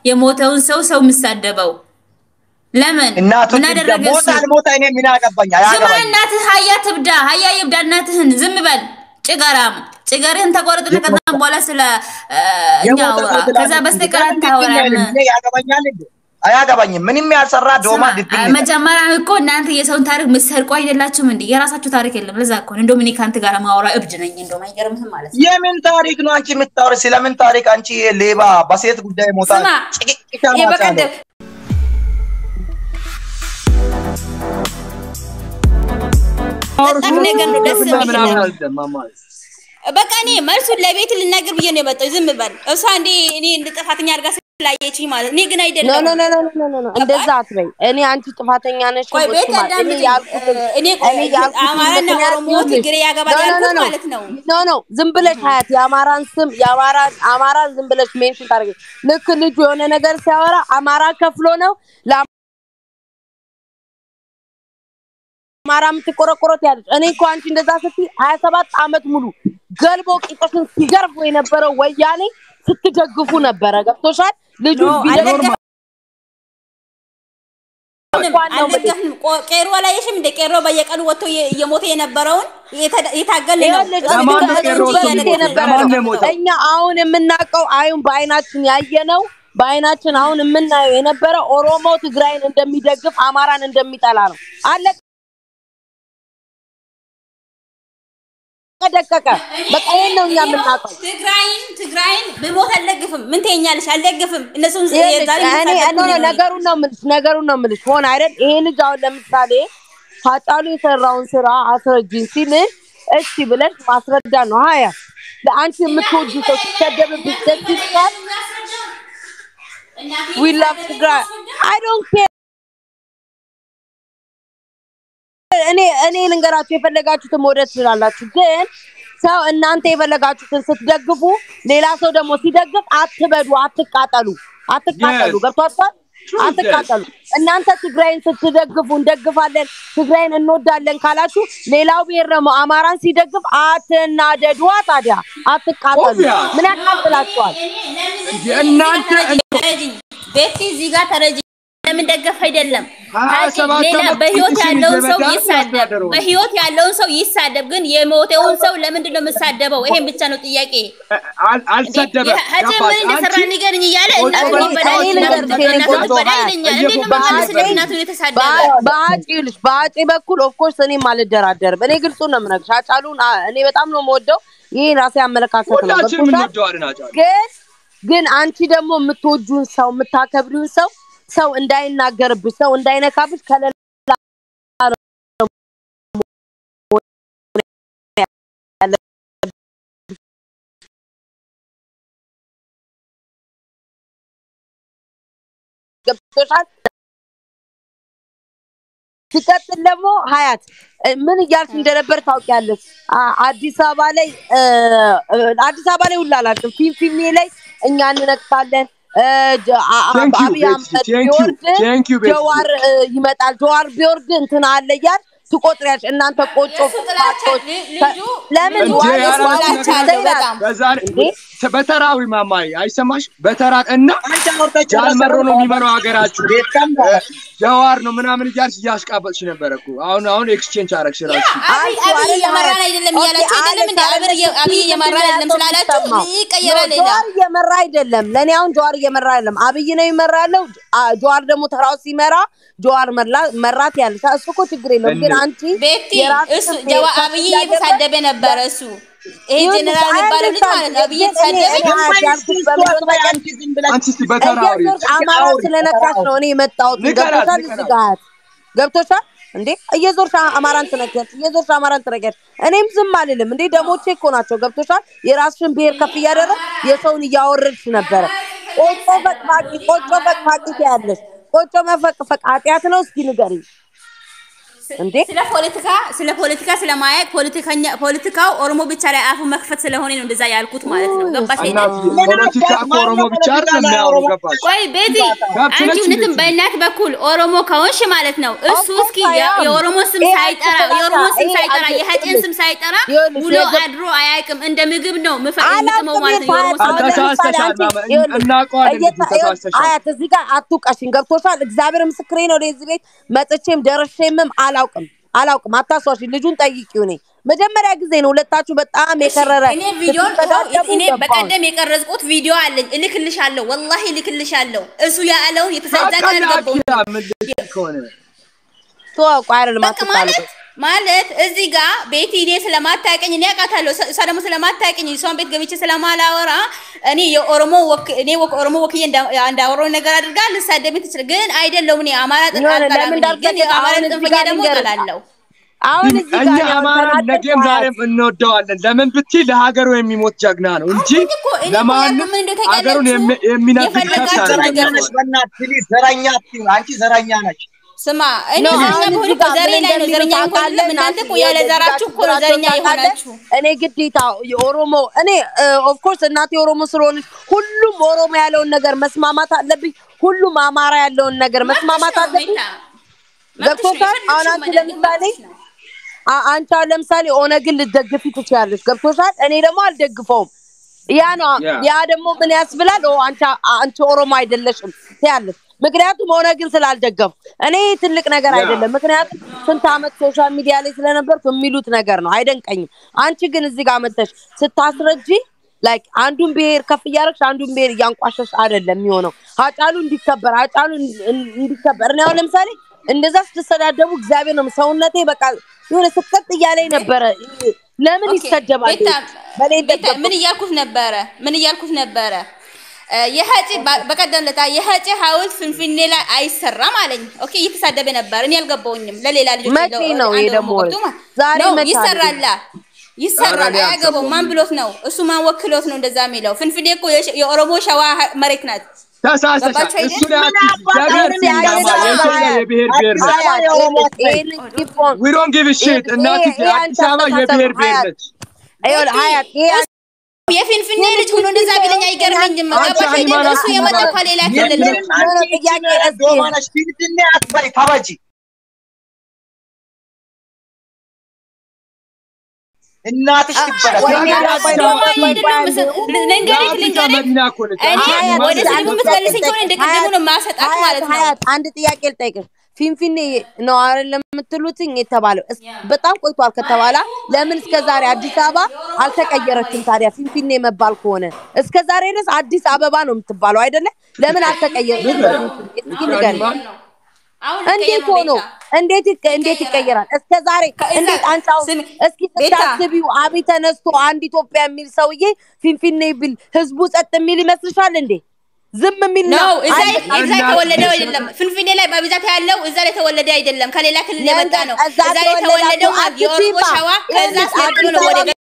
የሞተውን ሰው ሰው የምሳደበው ለምን? እናቱ ምን ትብዳ፣ አደረገ እሱ? ሞታ አልሞታ እኔ ምን አገባኝ? ዝም በል አያገባኝ። እናትህ ሀያ ትብዳ፣ ሀያ ይብዳ እናትህን። ዝም በል ጭገራም፣ ጭገርህን ተቆረጥና ከዛ በኋላ ስለ እ፣ እኛ የሞተ አውራ። ሰው ትላለች ከዛ እንዴ? በስተቀር ለምን አታወራም። ትክክል እኔ ያገባኛል እንዴ? አያገባኝም። ምንም ያልሰራ ዶማ ስማ፣ ድብን መጀመሪያ እኮ እናንተ የሰውን ታሪክ ምትሰርቁ አይደላችሁም እንዴ? የራሳችሁ ታሪክ የለም። ለዛ እኮ ነው እንደውም እኔ ከአንተ ጋር ማውራ እብድ ነኝ። እንደውም አይገርምህም ማለት ነው። የምን ታሪክ ነው አንቺ የምታወሪ? ስለምን ታሪክ አንቺ ሌባ በሴት ጉዳይ ሞታ ስማ፣ ጭቅጭቅ ይሄ ማጫለ በቀደም በጣም ነገር ነው ደስ የሚል በቃ እኔ መልሱን ለቤት ልናገር ብዬ ነው የመጣው። ዝም በል እሷ እንዴ እኔ እንደ ጥፋተኛ አድርጋ ስላየችኝ ማለት እኔ ግን ኖ አይደለም። ኖ ኖ ኖ ኖ ኖ ኖ እንደዛ አትበይ። እኔ አንቺ ጥፋተኛ ነሽ ቆይ ቤት ብትማ- እኔ አዳምጪኝ። ያልኩትን እኔ ቆይ እኔ ያልኩትን አማራና ምክንያት ኦሮሞ ይኸውልሽ። ትግሬ ያገባል ኖ ኖ ያልኩት ኖ ማለት ነው። ኖ ኖ ዝም ብለሽ ሀያት የአማራን ስም የአማራን አማራን ዝም ብለሽ ሜንሽን ታደርጊ። ልክ ልጁ የሆነ ነገር ሲያወራ አማራ ከፍሎ ነው ለአማራ የምትቆረቆረት ያለች። እኔ እኮ አንቺ እንደዛ ስትይ ሀያ ሰባት አመት ሙሉ ገልቦ ቂጦሽን ሲገርፉ የነበረው ወያኔ ስትደግፉ ነበረ። ገብቶሻል? ልጁ ኖ ቢደግፍ አልደገፍንም፣ እንኳን ነው የምልሽ። አልደገፍንም። ቆ- ቄሮ አላየሽም እንደ ቄሮ በየቀኑ ወጥቶ እየ- እየሞተ የነበረውን የተ- የታገልን ነው። ይኸውልሽ እሱ ለማን ግን ነው ከእሱ ቄሮ እያለ በፊት የነበረ ለማን ነው ነው። የሞተው? እኛ አሁን የምናውቀው አሁን በአይናችን ያየነው በአይናችን አሁን የምናየው የነበረ ኦሮሞ ትግራይን እንደሚደግፍ አማራን እንደሚጠላ ነው። አለቀ ደቀቀ። በቃ ይሄን ነው እኛ የምናውቀው። ትግራይን ትግራይን ብሞት አልደግፍም። ምን ትይኛለሽ? አልደግፍም። እነሱን ይኸውልሽ የዛሬ እኔ የሚሳደቡ ኖ ኖ ነው። ነገሩን ነው የምልሽ ነገሩን ነው የምልሽ ሆነ አይደል? ይሄ ልጅ አሁን ለምሳሌ ሀጫሉ የሰራውን ስራ አስረጅኝ ሲልሽ እሺ ብለሽ ማስረዳ ነው። ሀያ ለአንቺ የምትወዱ ሰው ሲሰደብብሽ ደስ ይልሻል? ዊ ላቭ ትግራይ አይ ዶንት ኬር እኔ እኔ ልንገራችሁ የፈለጋችሁትን መውደድ ትችላላችሁ፣ ግን ሰው እናንተ የፈለጋችሁትን ስትደግፉ ሌላ ሰው ደግሞ ሲደግፍ አትበዱ፣ አትቃጠሉ፣ አትቃጠሉ። Yes. ገብቷችኋል? አትቃጠሉ። እናንተ ትግራይን ስትደግፉ እንደግፋለን፣ ትግራይን እንወዳለን ካላችሁ ሌላው ብሔር ደግሞ አማራን ሲደግፍ አትናደዷ። ታዲያ አትቃጠሉ። ኦቢያ። ምን ያቃጥላችኋል? የእናንተ ተረጅኝ ቤቲ እዚህ ጋር ተረጅኝ። ለምን ደገፍ አይደለም ሀያ ታውቂ፣ ሰባት ሌላ ዓመት በህይወት ቂጥሽን ያለውን ሰው እየበላሽ ይሳደብ፣ ያሳደረው። በህይወት ያለውን ሰው ይሳደብ፣ ግን የሞተውን ሰው ለምንድን ነው የምሳደበው? ይሄን ብቻ ነው ጥያቄ። አል- አልሰደበም። ሀጭ ምን ገባሽ? እንደሰራ አንቺ ንገርኝ እያለ ቆይ እናቱ ቆይ በላይ እኔ እናቱ ልንገርሽ የኔ እናቱ ቆንጆ በላይ ሀያ ይለኛል። እንዴት ነው የምመልስለት እናቱን የተሳደበ? በአጭ ይኸውልሽ በአጭ በኩል ኦፍኮርስ እኔም አልደራደርም። እኔ ግልጹን ነው የምነግርሽ። አጫሉን አ- እኔ በጣም ነው የምወደው። ይህ ራሴ አመለካከት ነው። ሁላችንም ገብቶሻል? እንወደዋለን አጫሉ። ግን ግን አንቺ ደግሞ የምትወጁን ሰው የምታከብሪውን ሰው ሰው እንዳይናገርብሽ ሰው እንዳይነካብሽ ከሌላ ገብቶሻል? ሲቀጥል ደግሞ ሀያት እ፣ ምን እያልሽ እንደነበር ታውቂያለሽ። አ- አዲስ አበባ ላይ እ፣ እ፣ አዲስ አበባ ላይ ሁላ አላውቅም። ፊንፊኔ ላይ እኛ እንነቅሳለን። እ፣ ጀ- አ- አ- Thank you, አብይ ቤቲ። አህመድ Thank you. ቢወርድ Thank you, ቤቲ። ጀዋር እ፣ ይመጣል። ጀዋር ቢወርድ እንትን አለ እያልሽ ትቆጥሪያለሽ። እናንተ ቆጮ የእሱ ጥላቻ ፋቶች ል- ልጁ ለምን እንዴ ዋይ ያላችሁ ዋይ ጥላቻ ነገር አለው በጣም። በዛሬ እንዴ? በተራዊ ማማይ አይሰማሽ? በተራ እና አንቺ አውርተሽ ጃልመሮ ነው የሚመራው ሀገራችሁ ቤተሰብ ጀዋር ነው ምናምን እያልሽ እያሽቃበጥሽ ነበረ እኮ። አሁን አሁን ኤክስቼንጅ አረግሽ ራሱ። አብይ አብይ እየመራን አይደለም እያላችሁ አይደለም እንደ አብይ አብይ እየመራን አይደለም ስላላችሁ ይቀየራል ሌላ ጀዋር እየመራ አይደለም። ለእኔ አሁን ጀዋር እየመራ አይደለም። አብይ ነው የሚመራ ያለው። አ- ጀዋር ደግሞ ተራው ሲመራ ጀዋር መላ- መራት ያለ እሱ እኮ ችግር የለውም። ግን አንቺ ቤቲ የራስሽን እሱ ብሔር ጀዋ ከፍ አብይ እያደረግሽ እየተሳደበ ነበረ እሱ ይሄ ይኸውልሽ፣ ጀነራል የሚባለው ልጅ አይደለም፣ ማለት ነው። አብይ ግን እኔ- እየተሳደበ እኔ አያት ያልኩት በምን እንደሆነ አንቺ ዝም ብለሽ አንቺ እስቲ በተራዊ እየዞርሽ አማራ ስለነካሽ ነው እኔ የመጣሁት። ንገራት፣ ገብቶሻል? ንገራት። እዚህ ጋር ገብቶሻል እንዴ? እየዞርሽ አማራን ትነኪያለሽ፣ እየዞርሽ አማራን ትነኪያለሽ። እኔም ዝም አልልም እንዴ። ደሞቼ እኮ ናቸው። ገብቶሻል? የራስሽን ብሔር ከፍ እያደረግ የሰውን እያወረድሽ ነበረ። ቆጮ ፈቅፋቂ ቆጮ ፈቅፋቂ ትያለሽ። ቆጮ መፈቅፈቅ ኃጢአት ነው? እስኪ ንገሪኝ። እንዴ ስለ ፖለቲካ ስለ ፖለቲካ ስለማያውቅ ፖለቲከኛ ፖለቲካው ኦሮሞ ብቻ ላይ አፉ መክፈት ስለሆነ ነው እንደዛ ያልኩት ማለት ነው። ገባሽ እና አይደል? ፖለቲካ እኮ ኦሮሞ ብቻ አይደለም የሚያወሩ ገባሽ? ቆይ ቤቲ ገብት አንቺ ነች እውነትም ቤቲ? በእናት በኩል ኦሮሞ ከሆንሽ ማለት ነው እሱ እኮ እስኪ I am. የኦሮሞ ስም ይሄ ሳይጠራ አንቺ የኦሮሞ ስም ይሄ ሳይጠራ አንቺ የሀጤን ስም ሳይጠራ ይኸውልሽ፣ ውሎ የገ- አድሮ አያውቅም። እንደ ምግብ ነው ምፈ አላውቅም የሚጥመው ማለት ነው የኦሮሞ ስም አሁን አንተ ለምሳሌ ተሳስተሻል አንቺ ማማ፣ ይኸውልሽ፣ እናውቀዋለን እየተ- ልጅ ተሳስተሻል። አያት እዚህ ጋር አትውቀሽኝ፣ ገብቶሻል? እግዚአብሔር ምስክሬ ነው። ወደዚህ ቤት መጥቼም ደርሼምም አላውቅም አላውቅም። አታሷሽ፣ ልጁን ጠይቂው። እኔ መጀመሪያ ጊዜ ነው ሁለታችሁ በጣም የከረረ እኔ ቪዲዮ ስትሰዳደቡ እኔ ገባሁኝ። በቀደም የቀረጽኩት ቪዲዮ አለኝ፣ እልክልሻለሁ። ወላሂ እልክልሻለሁ። እሱ ያለውን የተሰዳ በቃ ቀን ገባው አኪያ ምን ልትል ከሆነ ተወው፣ ቆይ አይደለም በቃ ማለት ማለት እዚህ ጋር ቤቲ እኔ ስለማታውቅኝ እኔ አውቃታለሁ። እሷ ደግሞ ስለማታውቅኝ እሷን ቤት ገብቼ ስለማላወራ እኔ የኦሮሞ ወክ እኔ ወክ ኦሮሞ ወክዬ እንዳ- እንዳወራው ነገር አድርጋ ልሳደብ ትችል፣ ግን አይደለሁም። እኔ አማራ ጥቅ የሆነ አልጠላም ለምን እኔ፣ ግን እንዳልተገ- የአማራ አሁን እዚህ ጥንፈኛ ጋር ደግሞ ልንገርህ። እጠላለሁ። አሁን እዚህ እኛ ጋር አማራን ያልተናገርኩት ነገም አያት ዛሬም እንወደዋለን። ለምን ብትይ ለሀገሩ የሚሞት ጀግና ነው እንጂ አሁን እኮ እኔ እኮ ለማንም ያልኩት ምን እንደው ታውቂያለሽ? ሀገሩን የሚ- የሚነግድ የፈለጋችሁ ከብት ዘረኛ ነገር ነች፣ በእናትህ ፕሊዝ፣ ዘረኛ አትይም። አንቺ ዘረኛ ነች። ስማ እኔ ነው ዘረኛ አሁን ብሆን እዚህ እኮ ጋር ዘሬ ምን ላይ ነው እንደሚሉ ዘረኛ እንኳን ታውቃለህ? አይደለም። እናንተ እኮ ያለ ናቲ፣ ዘራችሁ እኮ ነው ዘረኛ ታውቃለህ? የሆናችሁ። እኔ ግዴታ የኦሮሞ እኔ ኦፍኮርስ እናቴ ኦሮሞ ስለሆነች ሁሉም ኦሮሞ ያለውን ነገር መስማማት አለብኝ። ሁሉም አማራ ያለውን ነገር መስማማት መብትሽ ነው አለብኝ። ቤታ፣ መብትሽ ነው። ገብቶሻል? አሁን የፈለግሽውን አንቺ መደገፍ ለምሳሌ መብትሽ ነው። አ- አንቺ አሁን ለምሳሌ ኦነግን ልትደግፊ ትችያለሽ። ገብቶሻል? እኔ ደግሞ አልደግፈውም። ያ ነው ያ። ያ ደግሞ ምን ያስብላል? ኦ አንቺ አንቺ ኦሮሞ አይደለሽም ትያለሽ። ምክንያቱም ኦነግን ስላልደገፉ እኔ ትልቅ ነገር ያ። አይደለም። ምክንያቱም ስንት ዓመት ሶሻል ሚዲያ ላይ ስለነበርኩ የሚሉት ነገር ነው፣ አይደንቀኝም። አንቺ ግን እዚህ ጋር መተሽ ስታስረጂ ላይክ አንዱን ብሔር ከፍ እያደረግሽ አንዱን ብሔር እያንቋሸሽ አይደለም የሚሆነው። አጫሉ እንዲከበር አጫሉ እንዲ- እንዲከበር እኔ አሁን ለምሳሌ እንደዛ ስትሰዳደቡ እግዚአብሔር ነው ሰውነቴ በቃ የሆነ ስቅጥ እያለኝ ነበረ። ለምን ኦኬ፣ ይሰደባል? ቤታ በኔ ቤታ ምን እያልኩት ነበረ? ምን እያልኩት ነበረ? እ፣ የሀጪ በ- በቀደም ለታ የሀጪ ሐውልት ፍንፍኔ ላይ አይሰራም አለኝ። ኦኬ እየተሳደበ ነበር። እኔ አልገባውኝም። ለሌላ ልጆች መቼ ለ- ነው ይሄ አንድ ደግሞ? ወቅቱ ማለት ዛሬ ነው መቼ ይሰራላ ይሰራል። ዛሬ አያገባውም። ማን ብሎት ነው? እሱ ማን ወክሎት ነው እንደዛ የሚለው? ፍንፍኔ እኮ የሸ- የኦሮሞ ሸዋ መሬት ናት። ተሳስተሻል። ገባችሁ አይደል? እሱ ላይ አትይ። ምን ዘገር አባታችሁ ሲንጋማ ያየነው የኢትዮጵያ አያት? የብሔር ብሔር ነች። አያት የኦሮሞ ይሄንን keep on- We don't give a shit። ይሄ- እናትዬ ይሄ አዲስ አንቺ አበባ አስተሳሰብ የብሔር ነው። ብሔር አያት ነች። ይኸውልህ ሀያት ይሄ የፊንፊኔ ልጅ ሆኖ እንደዛ ቢለኝ አይገርመኝም። አንቺ ገባሽ አይደል? ሃይማኖት እሱ የመጣው ከሌላ ክልል ነው። ምንም አንቺ ጥያቄ ይቺ እስኪ- ዶማ ነች፣ ፊንፊኔ አትበይ፣ ተበጂ። እናትሽ ትበላሽ። ወይኔ ሀገር ራሱ አትበይ። ደግሞ ሶማሌ አይደለም መሰ- ልንገርህ የአፍሪካ ልንገርህ መዲና እኮ ነች። እኔ አንቺ ሀያት ወደ ሃይማኖት ስድቡ የምትመልሰኝ ከሆነ እንደ ቅድሙ ነው የማሰጣት ሀያት ማለት ነው። ሀያት አንድ ጥያቄ ልጠይቅሽ። ፊንፊኔ ነው አይደለም የምትሉትኝ የተባለው እስ- በጣም ቆይቷል ከተባለ ለምን እስከ ዛሬ አዲስ አበባ አልተቀየረችም? ታዲያ ፊንፊኔ መባል ከሆነ እስከ ዛሬ ድረስ አዲስ አበባ ነው የምትባለው አይደለ? ለምን አልተቀየረችም? እስኪ ንገሪኝ። አሁን እንዴት ልቀየር ነው ሆኖ ቤታ። እንዴት ይቀ- እንዴት ይቀየራል? እስከ ዛሬ ከእዛ- እንዴት አንቺ አሁን ስሚ፣ እስኪ ቤታ። ስታስቢው አብይ ተነስቶ አንድ ኢትዮጵያ የሚል ሰውዬ ፊንፊኔ ቢል ህዝቡ ጸጥ የሚል ይመስልሻል እንዴ? ዝም የሚል ነው እዛ አንድ- እዛ የተወለደው አይደለም። ፍንፍኔ ላይ በብዛት ያለው እዛ ላይ የተወለደ አይደለም፣ ከሌላ ክልል የመጣ ነው። እዛ እዛ ላይ የተወለደው ተወለዳችሁ የኦሮሞ አትሲማ። ሸዋ ከዛ ይኸውልሽ፣ አስመጥቶ ነው አዲስ ወደ አበባ